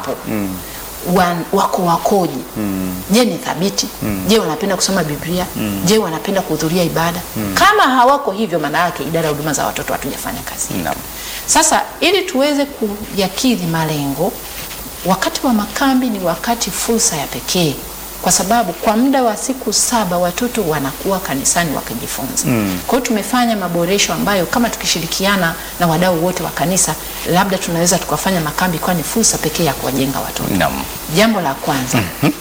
hapo wan, wako wakoje? Je, ni thabiti? Je, wanapenda kusoma Biblia? Je, wanapenda kuhudhuria ibada? Kama hawako hivyo, maana yake idara ya huduma za watoto hatujafanya kazi yetu. Naam. Sasa ili tuweze kuyakidhi malengo, wakati wa makambi ni wakati fursa ya pekee, kwa sababu kwa muda wa siku saba watoto wanakuwa kanisani wakijifunza. Kwa hiyo tumefanya maboresho ambayo kama tukishirikiana na wadau wote wa kanisa, labda tunaweza tukafanya makambi kwa ni fursa pekee ya kuwajenga watoto. Naam. Jambo la kwanza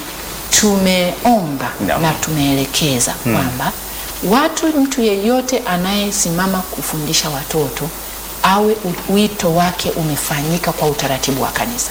tumeomba Naam. na tumeelekeza kwamba watu, mtu yeyote anayesimama kufundisha watoto awe u- wito wake umefanyika kwa utaratibu wa kanisa,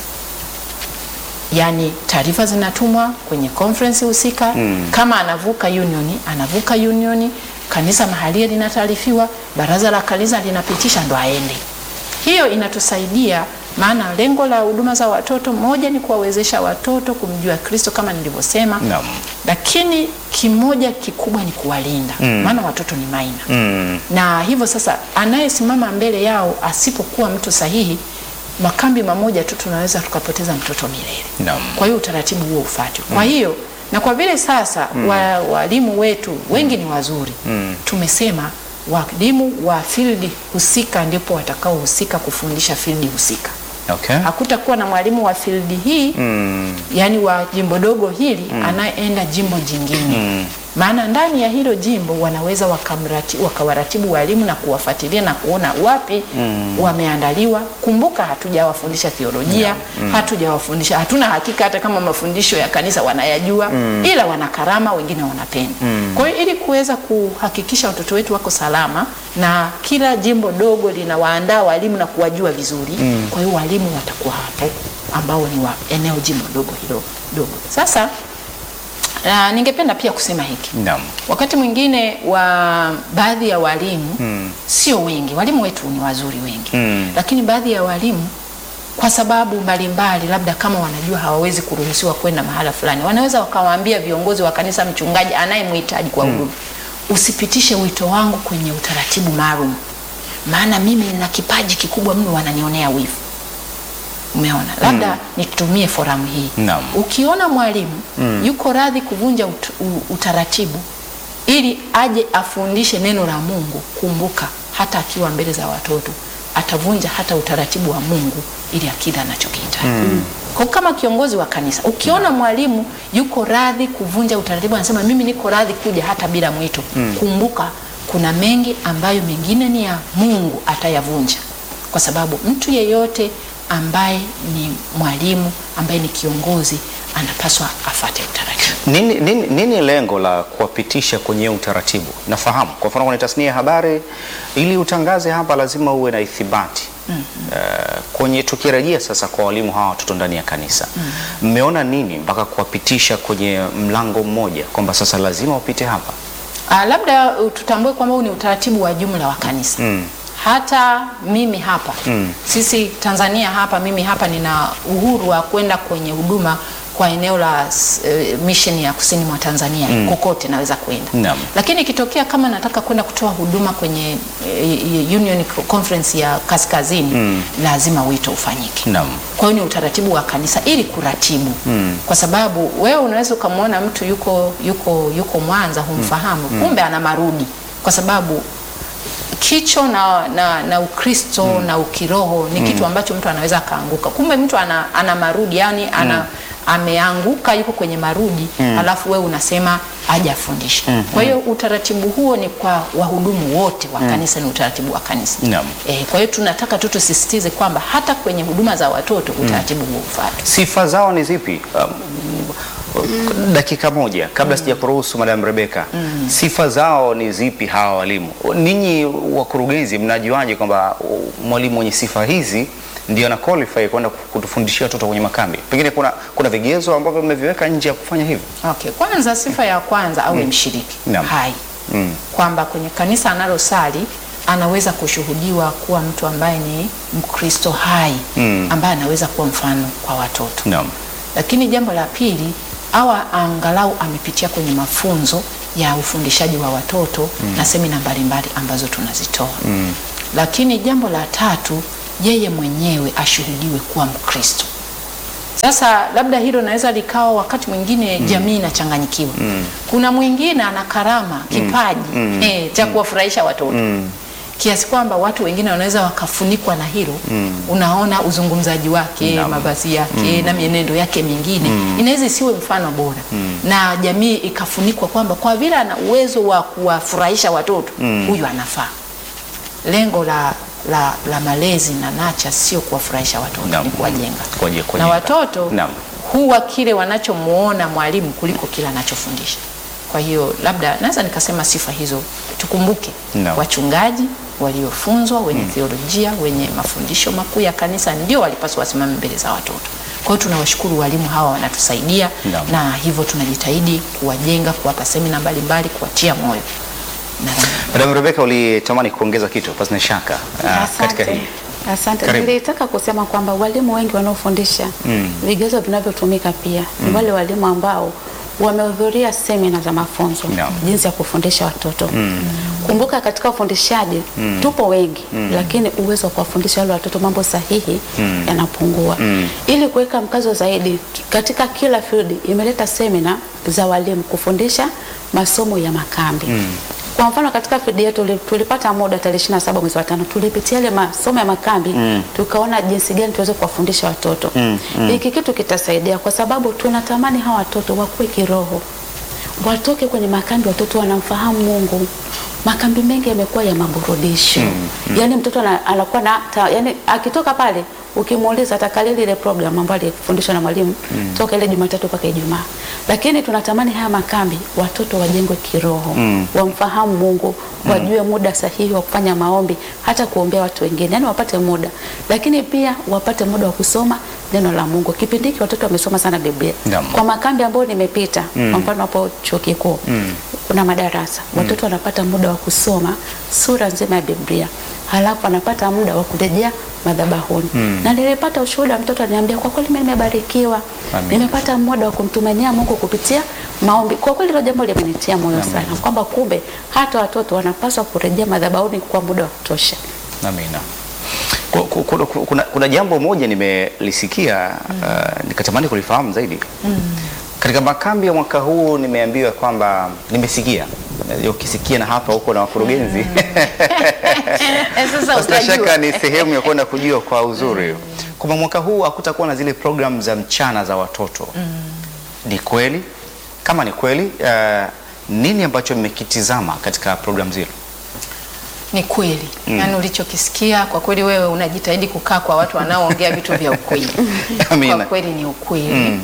yaani taarifa zinatumwa kwenye conference husika. Kama anavuka unioni, anavuka unioni, kanisa mahalia linataarifiwa, baraza la kanisa linapitisha, ndo aende. Hiyo inatusaidia maana lengo la huduma za watoto moja ni kuwawezesha watoto kumjua Kristo kama nilivyosema, Naam. lakini kimoja kikubwa ni kuwalinda, maana watoto ni maina Mm. na hivyo sasa, anayesimama mbele yao asipokuwa mtu sahihi, makambi mamoja tu tunaweza tukapoteza mtoto milele. Naam. Kwa hiyo utaratibu huo ufuatwe. Kwa hiyo na kwa vile sasa wa, walimu wetu wengi ni wazuri, tumesema walimu wa field husika ndipo watakaohusika kufundisha field husika. Okay. Hakutakuwa na mwalimu wa field hii Mm. yaani wa jimbo dogo hili anayeenda jimbo jingine maana ndani ya hilo jimbo wanaweza wakamrati, wakawaratibu walimu na kuwafuatilia na kuona wapi wameandaliwa. Kumbuka hatujawafundisha theolojia, hatujawafundisha, hatuna hakika hata kama mafundisho ya kanisa wanayajua, ila wana karama, wengine wanapenda. Kwa hiyo ili kuweza kuhakikisha watoto wetu wako salama na kila jimbo dogo linawaandaa walimu na kuwajua vizuri, kwa hiyo walimu watakuwa hapo ambao ni wa eneo jimbo dogo hilo dogo. Sasa uh, ningependa pia kusema hiki Naam. wakati mwingine wa baadhi ya walimu sio wengi, walimu wetu ni wazuri wengi Mm. lakini baadhi ya walimu kwa sababu mbalimbali, labda kama wanajua hawawezi kuruhusiwa kwenda mahala fulani, wanaweza wakawaambia viongozi wa kanisa, mchungaji anayemhitaji kwa huduma, usipitishe wito wangu kwenye utaratibu maalum, maana mimi nina kipaji kikubwa mno, wananionea wivu. Umeona, labda nitumie foramu hii Naam. Ukiona mwalimu yuko radhi kuvunja ut u- utaratibu ili aje afundishe neno la Mungu, kumbuka hata akiwa mbele za watoto atavunja hata utaratibu wa Mungu ili akidha anachokihitaji. Kwa kama kiongozi wa kanisa, ukiona mwalimu yuko radhi kuvunja utaratibu, anasema mimi niko radhi kuja hata bila mwito, kumbuka kuna mengi ambayo mengine ni ya Mungu atayavunja, kwa sababu mtu yeyote ambaye ni mwalimu ambaye ni kiongozi anapaswa afate utaratibu. Nini, nini, nini lengo la kuwapitisha kwenye utaratibu? Nafahamu kwa mfano kwenye tasnia ya habari, ili utangaze hapa lazima uwe na ithibati. Eh, kwenye tukirejea sasa kwa walimu hawa watoto ndani ya kanisa, mmeona nini mpaka kuwapitisha kwenye mlango mmoja kwamba sasa lazima wapite hapa? Ah, labda uh, tutambue kwamba huu ni utaratibu wa jumla wa kanisa Mm. hata mimi hapa sisi Tanzania hapa, mimi hapa nina uhuru wa kwenda kwenye huduma kwa eneo la uh, mission ya kusini mwa Tanzania kokote naweza kwenda Naam. lakini ikitokea kama nataka kwenda kutoa huduma kwenye eh, Union Conference ya kaskazini lazima wito ufanyike. Naam. Kwa hiyo ni utaratibu wa kanisa ili kuratibu kwa sababu wewe unaweza ukamwona mtu yuko yuko yuko Mwanza humfahamu, kumbe ana marudi kwa sababu kicho na, na, na Ukristo na ukiroho ni kitu ambacho mtu anaweza akaanguka. Kumbe mtu ana, ana marudi yani ana ameanguka yuko kwenye marudi alafu wewe unasema aje afundishe. Kwa hiyo utaratibu huo ni kwa wahudumu wote wa kanisa, ni utaratibu wa kanisa. Naam. Eh, kwa hiyo tunataka tu tusisitize kwamba hata kwenye huduma za watoto utaratibu huo ufuatwe. Sifa zao ni zipi? Um, dakika moja kabla sija kuruhusu Madam Rebeka, sifa zao ni zipi hawa walimu? Ninyi wakurugenzi mnajuaje kwamba uh, mwalimu mwenye sifa hizi ndio ana qualify kwenda kutufundishia watoto kwenye makambi? Pengine kuna, kuna vigezo ambavyo mmeviweka nje ya kufanya hivyo? Okay, kwanza sifa ya kwanza awe mshiriki Naam. hai Mm. kwamba kwenye kanisa analosali anaweza kushuhudiwa kuwa mtu ambaye ni Mkristo hai Mm. ambaye anaweza kuwa mfano kwa watoto. Naam. Lakini jambo la pili, awa angalau amepitia kwenye mafunzo ya ufundishaji wa watoto na semina mbalimbali ambazo tunazitoa. Lakini jambo la tatu, yeye mwenyewe ashuhudiwe kuwa Mkristo. Sasa labda hilo naweza likawa wakati mwingine jamii inachanganyikiwa. Kuna mwingine ana karama, kipaji eh, cha kuwafurahisha watoto kiasi kwamba watu wengine wanaweza wakafunikwa na hilo. Unaona uzungumzaji wake, Naam. mavazi yake na mienendo yake mingine inaweza isiwe mfano bora, na jamii ikafunikwa kwamba kwa vile ana uwezo wa kuwafurahisha watoto huyu anafaa. Lengo la, la, la malezi na nacha sio kuwafurahisha watoto, Naam. ni kuwajenga Kuwaje- na kuwajenga. watoto Naam. huwa kile wanachomuona mwalimu kuliko kile anachofundisha. Kwa hiyo labda naweza nikasema sifa hizo tukumbuke, Naam. wachungaji waliofunzwa wenye theolojia wenye mafundisho makuu ya kanisa ndio walipaswa wasimame mbele za watoto. Kwa hiyo tunawashukuru walimu hawa wanatusaidia, Naam. na hivyo tunajitahidi kuwajenga, kuwapa semina mbalimbali, kuwatia moyo. Nadhani Madam Rebecca, ulitamani kuongeza kitu pasina shaka ah, katika hii Asante. Karibu. Nilitaka kusema kwamba walimu wengi wanaofundisha vigezo vinavyotumika pia ni wale walimu ambao wamehudhuria semina za mafunzo Naam. jinsi ya kufundisha watoto. Kumbuka katika ufundishaji tupo wengi, lakini uwezo wa kuwafundisha wale watoto mambo sahihi yanapungua. Ili kuweka mkazo zaidi katika kila field, imeleta semina za walimu kufundisha masomo ya makambi. Kwa mfano katika field yetu tuli- tulipata muda tarehe 27 mwezi wa tano tulipitia ile masomo ya makambi tukaona jinsi gani tuweze kuwafundisha watoto. Hiki kitu kitasaidia kwa sababu tunatamani hawa watoto wakuwe kiroho. Watoke kwenye makambi watoto wanamfahamu Mungu. Makambi mengi yamekuwa ya maburudisho. Yaani mtoto ana- anakuwa na ta, yani akitoka pale ukimuuliza atakalili ile program ambayo alifundishwa na mwalimu toka ile Jumatatu mpaka Ijumaa. Lakini tunatamani haya makambi watoto wajengwe kiroho, wamfahamu Mungu, wajue muda sahihi wa kufanya maombi, hata kuombea watu wengine, yani wapate muda, lakini pia wapate muda wa kusoma neno la Mungu. Kipindi hiki watoto wamesoma sana Biblia. Naam. Kwa makambi ambayo nimepita, kwa mfano hapo chuo kikuu kuna madarasa, watoto wanapata muda wa kusoma sura nzima ya Biblia, halafu anapata muda wa kurejea madhabahuni. Na nilipata ushuhuda, mtoto ananiambia kwa kweli mimi nimebarikiwa, Amin. nimepata muda wa kumtumainia Mungu kupitia maombi. Kwa kweli hilo jambo limenitia moyo sana, kwamba kumbe hata watoto wanapaswa kurejea madhabahuni kwa muda wa kutosha. Amina. Ku- ku- Kuna, kuna, kuna jambo moja nimelisikia uh, nikatamani kulifahamu zaidi katika makambi ya mwaka huu. Nimeambiwa kwamba nimesikia, eh, ukisikia na hapa huko na wakurugenzi Eh, sasa Pasina utajua. shaka ni sehemu ya kwenda kujua kwa uzuri kwamba mwaka huu hakutakuwa na zile program za mchana za watoto. Ni kweli? Kama ni kweli, uh, nini ambacho mmekitizama katika program zile? Ni kweli yaani, ulichokisikia kwa kweli, wewe unajitahidi kukaa kwa watu wanaoongea vitu vya ukweli. Amina. Kwa kweli ni ukweli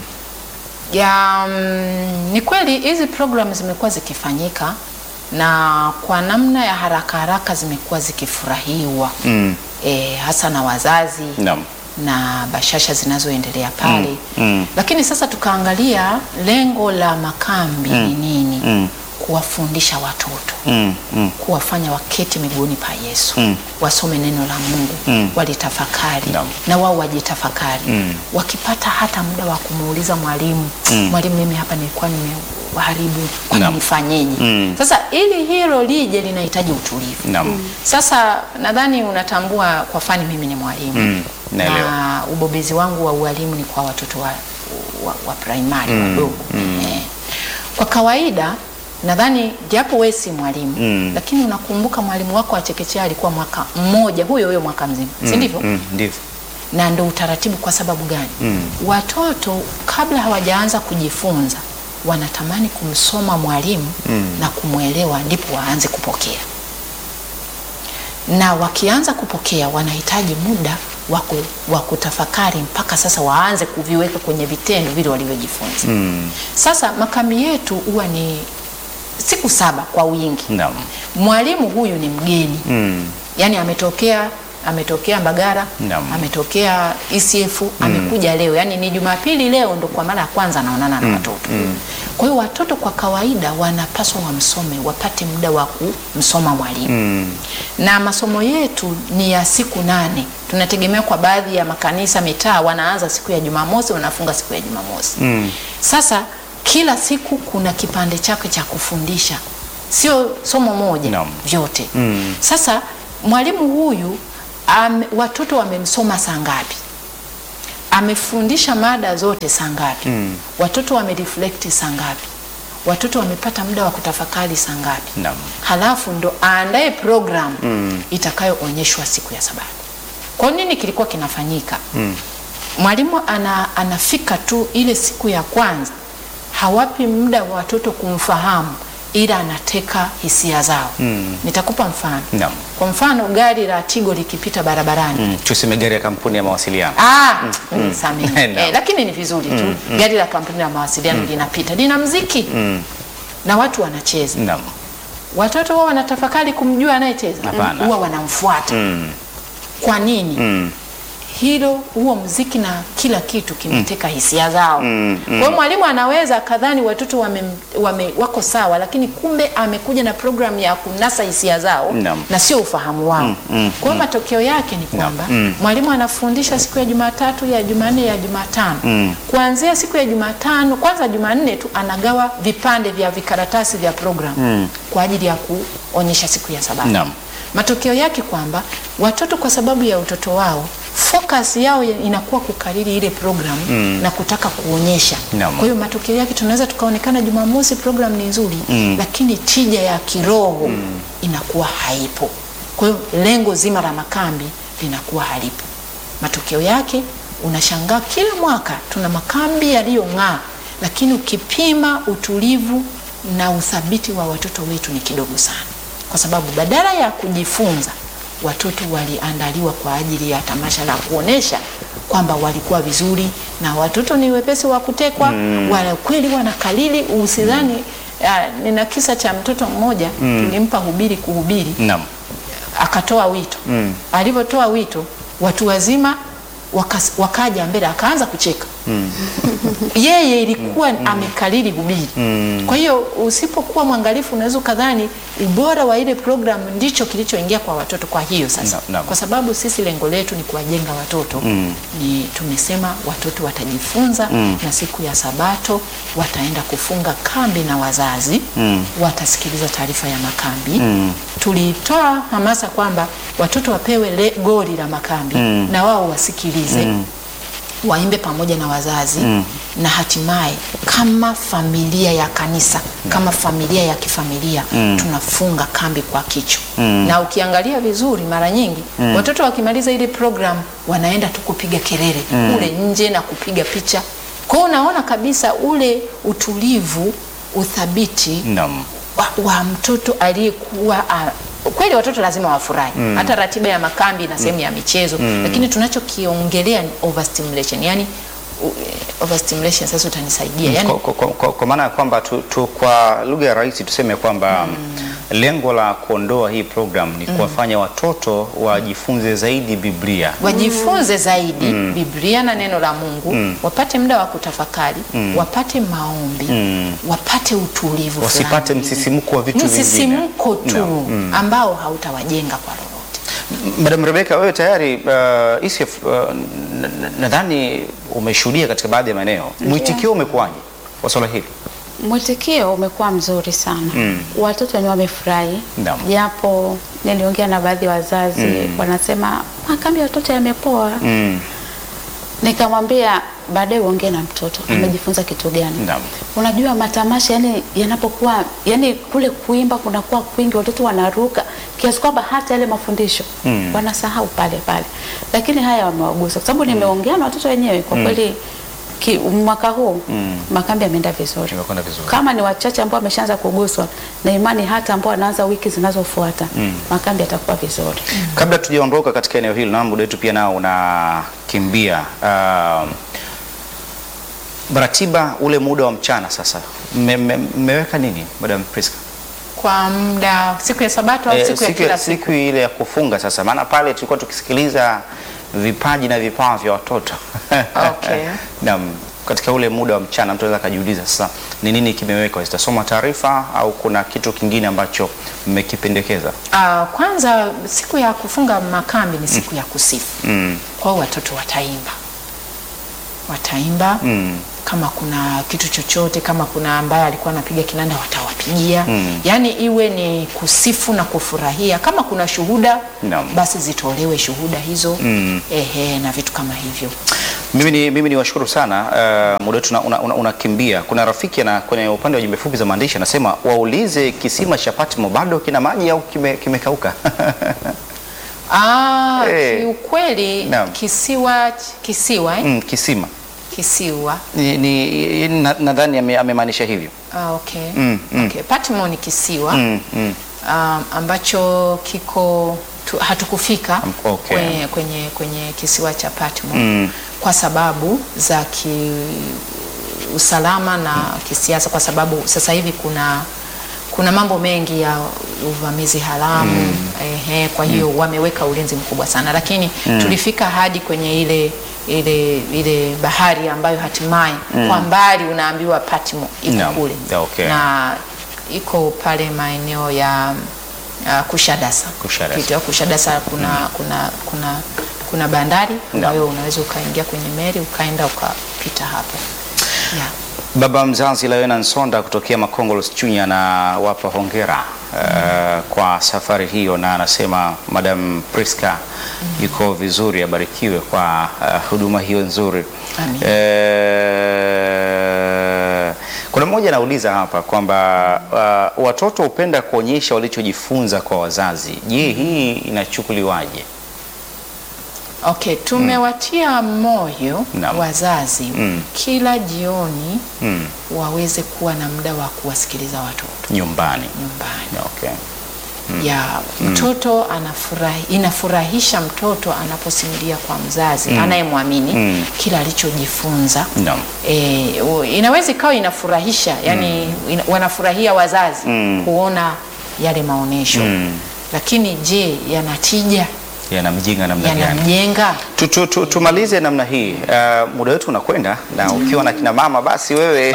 ya mm, ni kweli hizi program zimekuwa zikifanyika na kwa namna ya haraka haraka zimekuwa zikifurahiwa Mm. e, hasa na wazazi Naam. na bashasha zinazoendelea pale mm. lakini sasa tukaangalia lengo la makambi ni nini Mm. kuwafundisha watoto Mm. Mm. kuwafanya waketi miguuni pa Yesu Mm. wasome neno la Mungu Mm. walitafakari Naam. na wao wajitafakari Mm. wakipata hata muda wa kumuuliza mwalimu Mm. mwalimu, mimi hapa nilikuwa nimewaharibu, kwani Naam. nifanyeje? Mm. Sasa ili hilo lije linahitaji utulivu. Naam. Sasa nadhani unatambua kwa fani mimi ni mwalimu Mm. Naelewa. na ubobezi wangu wa ualimu ni kwa watoto wa, wa, wa primary wadogo eh. Kwa kawaida nadhani japo wewe si mwalimu Mm. lakini unakumbuka mwalimu wako wa chekechea alikuwa mwaka mmoja huyo huyo mwaka mzima, si ndivyo? Mm. Ndivyo. na ndo utaratibu. Kwa sababu gani? Mm. Watoto kabla hawajaanza kujifunza wanatamani kumsoma mwalimu na kumwelewa, ndipo waanze kupokea, na wakianza kupokea wanahitaji muda wa ku- wa kutafakari mpaka sasa waanze kuviweka kwenye vitendo vile walivyojifunza. Mm. Sasa makambi yetu huwa ni siku saba kwa wingi. Naam. Mwalimu huyu ni mgeni Mm. yaani ametokea ametokea Mbagara Naam. ametokea ECF amekuja leo, yaani ni Jumapili leo ndo kwa mara ya kwanza anaonana na watoto. Kwa hiyo watoto kwa kawaida wanapaswa wamsome, wapate muda wa kumsoma mwalimu Mm. na masomo yetu ni ya siku nane. Tunategemea kwa baadhi ya makanisa mitaa wanaanza siku ya Jumamosi, wanafunga siku ya Jumamosi. Mm. Sasa kila siku kuna kipande chake cha kufundisha, sio somo moja Naam. vyote. Mm. Sasa mwalimu huyu am, watoto wamemsoma saa ngapi? amefundisha mada zote saa ngapi? Watoto wamereflect saa ngapi? Watoto wamepata muda wa kutafakari saa ngapi? Naam. Halafu ndo aandae program itakayoonyeshwa siku ya Sabato. Kwa nini kilikuwa kinafanyika? Mwalimu ana, anafika tu ile siku ya kwanza, hawapi muda wa watoto kumfahamu, ila anateka hisia zao. Nitakupa mfano. Naam. Kwa mfano gari la Tigo likipita barabarani Mm, tuseme gari ya kampuni ya mawasiliano. Ah, nisamehe. Naam. Eh, lakini ni vizuri tu gari la kampuni la mawasiliano linapita, lina mziki na watu wanacheza. Naam. Watoto wao wanatafakari kumjua anayecheza, Hapana. huwa wanamfuata. Mm. Kwa nini? Mm. Hilo huo mziki na kila kitu kimeteka hisia zao. Mm, Kwa hiyo mwalimu anaweza kadhani watoto wame, wame, wako sawa, lakini kumbe amekuja na programu ya kunasa hisia zao Naam. na sio ufahamu wao. mm, Kwa hiyo matokeo yake ni kwamba mm. mwalimu anafundisha siku ya Jumatatu, ya Jumanne, ya Jumatano. Mm. Kuanzia siku ya Jumatano, kwanza Jumanne tu anagawa vipande vya vikaratasi vya programu kwa ajili ya kuonyesha siku ya Sabato. Naam. Matokeo yake kwamba watoto kwa sababu ya utoto wao focus yao ya- inakuwa kukariri ile programu na kutaka kuonyesha. Naam. Kwa hiyo matokeo yake tunaweza tukaonekana Jumamosi programu ni nzuri lakini tija ya kiroho inakuwa haipo. Kwa hiyo lengo zima la makambi linakuwa halipo. Matokeo yake unashangaa kila mwaka tuna makambi yaliyong'aa, lakini ukipima utulivu na uthabiti wa watoto wetu ni kidogo sana, kwa sababu badala ya kujifunza watoto waliandaliwa kwa ajili ya tamasha la kuonesha kwamba walikuwa vizuri na watoto ni wepesi wa kutekwa wala kweli wanakalili usidhani. ah, nina kisa cha mtoto mmoja tulimpa hubiri kuhubiri Naam. akatoa wito Mm. alivyotoa wito watu wazima wakas, wakaja mbele akaanza kucheka yeye ilikuwa amekalili hubiri kwa hiyo usipokuwa mwangalifu unaweza ukadhani ubora wa ile programu ndicho kilichoingia kwa watoto kwa hiyo sasa Na- naam. kwa sababu sisi lengo letu ni kuwajenga watoto ni tumesema watoto watajifunza na siku ya sabato wataenda kufunga kambi na wazazi watasikiliza taarifa ya makambi tulitoa hamasa kwamba watoto wapewe le, goli la makambi na wao wasikilize waimbe pamoja na wazazi na hatimaye kama familia ya kanisa kama familia ya kifamilia tunafunga kambi kwa kichwa na ukiangalia vizuri mara nyingi watoto wakimaliza ile program wanaenda tu kupiga kelele kule nje na kupiga picha kwa hiyo unaona kabisa ule utulivu uthabiti Naam. wa, wa mtoto aliyekuwa a- kweli watoto lazima wafurahi hata ratiba ya makambi na sehemu ya michezo lakini tunachokiongelea ni overstimulation yani u- overstimulation sasa utanisaidia yani, Kwa, kwa, kwa, kwa maana ya kwamba tu, tu, kwa lugha ya rahisi tuseme kwamba lengo la kuondoa hii program ni kuwafanya watoto wajifunze zaidi Biblia. wajifunze zaidi Biblia na neno la Mungu wapate muda wa kutafakari wapate maombi wapate utulivu Wasipate fulani hivi. msisimko wa vitu vingine. msisimko tu Naam. ambao hautawajenga kwa lolote Madam Rebecca, wewe tayari uh, ICF uh, n- n- nadhani umeshuhudia katika baadhi ya maeneo, mwitikio umekuwaje kwa swala hili? Mwitikio umekuwa mzuri sana Mm. watoto ni wamefurahi, Naam. japo niliongea na baadhi ya wazazi wanasema makambi ya watoto yamepoa. Mm. Nikamwambia baadaye uongee na mtoto amejifunza kitu gani. Naam. Unajua matamasha yani yanapokuwa yani kule kuimba kunakuwa kwingi, watoto wanaruka kiasi kwamba hata yale mafundisho wanasahau pale pale, lakini haya wamewagusa, kwa sababu nimeongea na watoto wenyewe kwa kweli ki, mwaka huu makambi yameenda vizuri Yamekwenda vizuri. kama ni wachache ambao wameshaanza kuguswa na imani, hata ambao wanaanza wiki zinazofuata makambi yatakuwa vizuri. Kabla tujaondoka katika eneo hili, na muda wetu pia nao unakimbia, um, ratiba ule muda wa mchana sasa mme- mme- mmeweka nini, Madam Priska? kwa muda siku ya sabato au Eh, siku ya kila siku siku ile ya kufunga sasa, maana pale tulikuwa tukisikiliza vipaji na vipawa vya watoto Okay. Naam, katika ule muda wa mchana mtu anaweza akajiuliza sasa ni nini kimewekwa, zitasoma taarifa au kuna kitu kingine ambacho mmekipendekeza? Ah, kwanza siku ya kufunga makambi ni siku ya kusifu Mm. kwa hiyo watoto wataimba wataimba Mm. kama kuna kitu chochote kama kuna ambaye alikuwa anapiga kinanda watawapigia Mm. yaani iwe ni kusifu na kufurahia kama kuna shuhuda Naam. basi zitolewe shuhuda hizo Mm. ehe na vitu kama hivyo Mimi ni, mimi ni washukuru sana uh, muda wetu unakimbia una, una unakimbia. Kuna rafiki na kwenye upande wa jumbe fupi za maandishi anasema waulize kisima cha Patmo bado kina maji au kime- kimekauka? Ah, Eh. kiukweli Naam. kisiwa kisiwa eh? mm, kisima kisiwa ni, ni, na- nadhani ame- amemaanisha hivyo ah, okay. Mm, mm. Okay. Patmo ni kisiwa mm, mm. um, ambacho kiko tu, hatukufika Um, okay. kwenye, kwenye, kwenye kisiwa cha Patmo Mm. kwa sababu za ki usalama na kisiasa, kwa sababu sasa hivi kuna kuna mambo mengi ya uvamizi haramu ehe, kwa hiyo wameweka ulinzi mkubwa sana, lakini tulifika hadi kwenye ile ile ile bahari ambayo hatimaye kwa mbali unaambiwa Patmo iko Naam. kule Okay. na iko pale maeneo ya uh, Kushadasa. Kushadasa. Ukiitwa Kushadasa kuna, kuna, kuna, kuna bandari ambayo unaweza ukaingia kwenye meli ukaenda ukapita hapo yeah. Baba mzazi Lawena Nsonda kutokea Makongolос Chunya anawapa hongera uh, kwa safari hiyo, na anasema Madam Priska yuko vizuri, abarikiwe kwa uh, huduma hiyo nzuri. Amin. Eh, kuna mmoja anauliza hapa kwamba uh, watoto hupenda kuonyesha walichojifunza kwa wazazi. Je, hii inachukuliwaje? Okay, tumewatia moyo Naam. wazazi Mm. kila jioni Mm, waweze kuwa na muda wa kuwasikiliza watoto nyumbani. nyumbani. Okay. ya mtoto anafurahi, inafurahisha mtoto anaposimulia kwa mzazi anayemwamini Mm. kila alichojifunza. Naam. E, u- inaweza ikawa inafurahisha yani ina, wanafurahia wazazi Mm. kuona yale maonyesho Mm. lakini je, yanatija? Yanamjenga namna gani? Yanamjenga? Tu- tu- tu- Tumalize namna hii. Uh, muda wetu unakwenda na ukiwa na kina mama basi wewe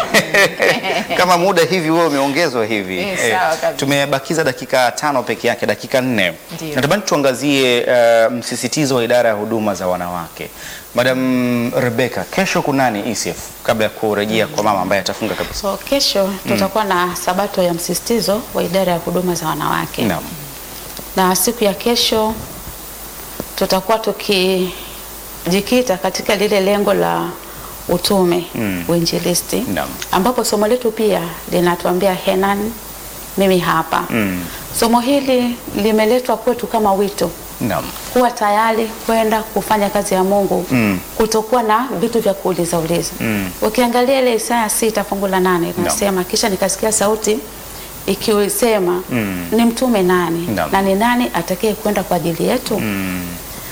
kama muda hivi wewe umeongezwa hivi. Eh, sawa kabisa. tumebakiza dakika tano peke yake, dakika nne. Ndio. Natamani tuangazie uh, msisitizo wa idara ya huduma za wanawake. Madam Rebecca, kesho kunani ECF kabla ya kurejea kwa mama ambaye atafunga kabisa? So kesho tutakuwa na sabato ya msisitizo wa idara ya huduma za wanawake Naam. na siku ya kesho tutakuwa tukijikita katika lile lengo la utume Mm. uinjilisti Naam. ambapo somo letu pia linatuambia Henan mimi hapa Mm. somo hili limeletwa kwetu kama wito Naam. kuwa tayari kwenda kufanya kazi ya Mungu Mm. kutokuwa na vitu vya kuuliza uliza. Mm. Ukiangalia ile Isaya sita fungu la nane inasema kisha nikasikia sauti ikiisema Mm. ni mtume nani Naam. na ni nani atakaye kwenda kwa ajili yetu? Mm.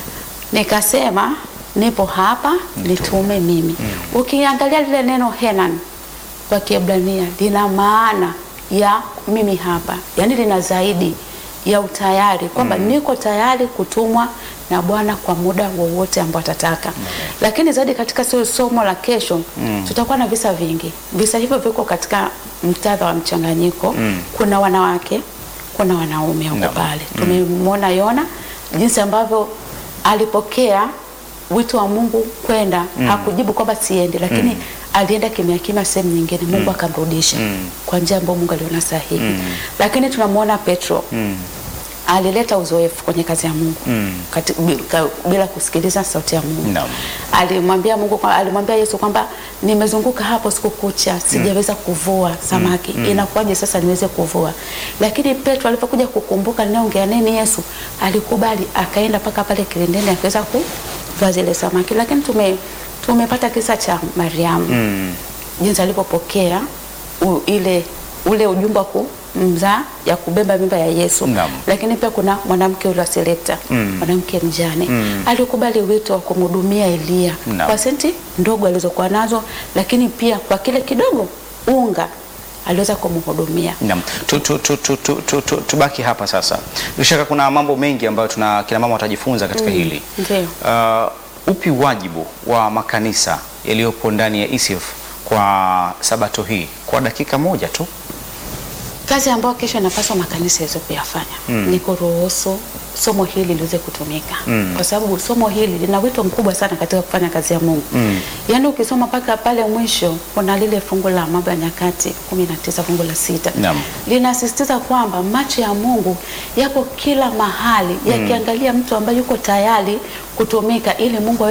Nikasema nipo hapa, nitume mimi. Ukiangalia lile neno Henan kwa Kiebrania lina maana ya mimi hapa, yaani lina zaidi ya utayari kwamba niko tayari kutumwa na Bwana kwa muda wowote ambao atataka. Lakini zaidi katika sio somo la kesho tutakuwa na visa vingi. Visa hivyo viko katika mtadha wa mchanganyiko. Kuna wanawake, kuna wanaume huko Naam. pale. Tumemwona Yona jinsi ambavyo alipokea wito wa Mungu kwenda, hakujibu kwamba siendi, lakini alienda kimya kimya sehemu nyingine, Mungu akamrudisha kwa njia ambayo Mungu aliona sahihi. Lakini tunamwona Petro alileta uzoefu kwenye kazi ya Mungu kati, bila, bila kusikiliza sauti ya Mungu. Naam. Alimwambia Mungu kwa- alimwambia Yesu kwamba nimezunguka hapo siku kucha sijaweza kuvua samaki. Inakuwaje sasa niweze kuvua? Lakini Petro alipokuja kukumbuka ninaongea nini Yesu, alikubali akaenda mpaka pale kilindeni akaweza kuvua zile samaki. Lakini tume tumepata kisa cha Mariamu Mm. jinsi alivyopokea u- ile ule ujumbe wa kumzaa ya kubeba mimba ya Yesu. Naam. Lakini pia kuna mwanamke yule wa Serepta, mwanamke mjane alikubali wito wa kumhudumia Eliya Naam. kwa senti ndogo alizokuwa nazo, lakini pia kwa kile kidogo unga aliweza kumhudumia. Naam. Tu- tu- tu- tu- tu- tu- tu- Tubaki hapa sasa. Bila shaka kuna mambo mengi ambayo tuna kina mama watajifunza katika hili. Ndio. Uh, upi wajibu wa makanisa yaliyopo ndani ya ECF kwa sabato hii kwa dakika moja tu? Kazi ambayo kesho inapaswa makanisa yaweze kuyafanya ni kuruhusu somo hili liweze kutumika kwa sababu somo hili lina wito mkubwa sana katika kufanya kazi ya Mungu. Yaani ukisoma mpaka pale mwisho kuna lile fungu la Mambo ya Nyakati 19 fungu la sita Naam. linasisitiza kwamba macho ya Mungu yapo kila mahali yakiangalia mtu ambaye yuko tayari kutumika ili Mungu aweze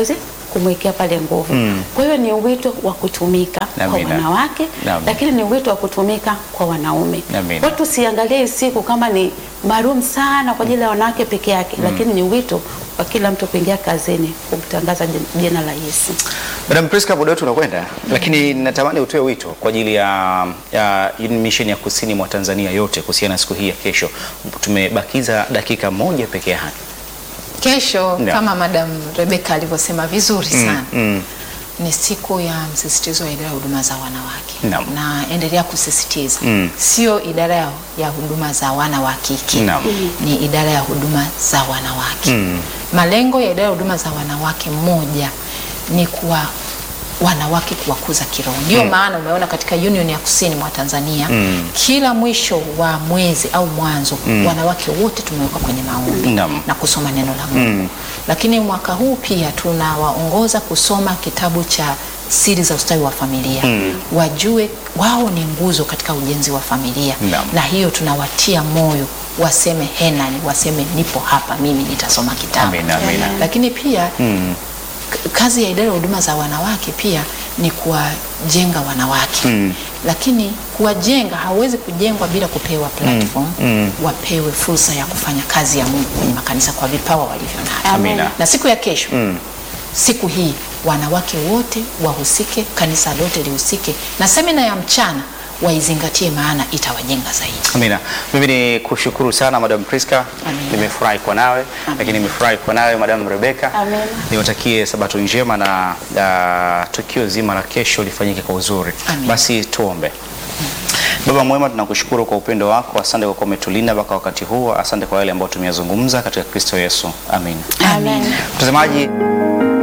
kumwekea pale nguvu. Kwa hiyo ni wito wa kutumika kwa Amina. wanawake, Naam. lakini ni wito wa kutumika kwa wanaume. Amina. Kwa hiyo tusiangalie hii siku kama ni maalum sana kwa ajili ya wanawake peke yake, lakini ni wito wa kila mtu kuingia kazini kumtangaza jin- jina la Yesu. Madam Priska, muda wetu unakwenda, lakini natamani utoe wito kwa ajili ya, ya mission ya kusini mwa Tanzania yote kuhusiana na siku hii ya kesho. Tumebakiza dakika moja peke yake. Kesho Yeah. kama Madam Rebecca alivyosema vizuri sana mm. ni siku ya msisitizo wa idara ya huduma za wanawake Naam. na endelea kusisitiza Mm. sio idara ya, ya huduma za wana wa kike Naam. ni idara ya huduma za wanawake Mm. malengo ya idara ya huduma za wanawake moja ni kuwa wanawake kuwakuza kiroho ndio maana umeona katika union ya kusini mwa Tanzania Mm. kila mwisho wa mwezi au mwanzo wanawake wote tumewekwa kwenye maombi Naam. na kusoma neno la Mungu lakini mwaka huu pia tunawaongoza kusoma kitabu cha siri za ustawi wa familia wajue wao ni nguzo katika ujenzi wa familia Naam. na hiyo tunawatia moyo waseme henani waseme nipo hapa mimi nitasoma kitabu Amina, amina. lakini pia Mm. k- kazi ya idara ya huduma za wanawake pia ni kuwajenga wanawake Mm. lakini kuwajenga hawezi kujengwa bila kupewa platform Mm. wapewe fursa ya kufanya kazi ya Mungu kwenye makanisa kwa vipawa walivyo nayo Amina. na siku ya kesho Mm. siku hii wanawake wote wahusike kanisa lote lihusike na semina ya mchana waizingatie maana itawajenga zaidi Amina. Mimi ni kushukuru sana Madam Priska. Amina. Nimefurahi kwa nawe, lakini nimefurahi kwa nawe Madam Rebecca. Amina. Niwatakie sabato njema na uh, tukio zima la kesho lifanyike kwa uzuri. Amina. Basi tuombe. Baba mwema, tunakushukuru kwa upendo wako. Asante kwa kuwa umetulinda mpaka wakati huu. Asante kwa yale ambayo tumeyazungumza katika Kristo Yesu. Amin. Amen. Mtazamaji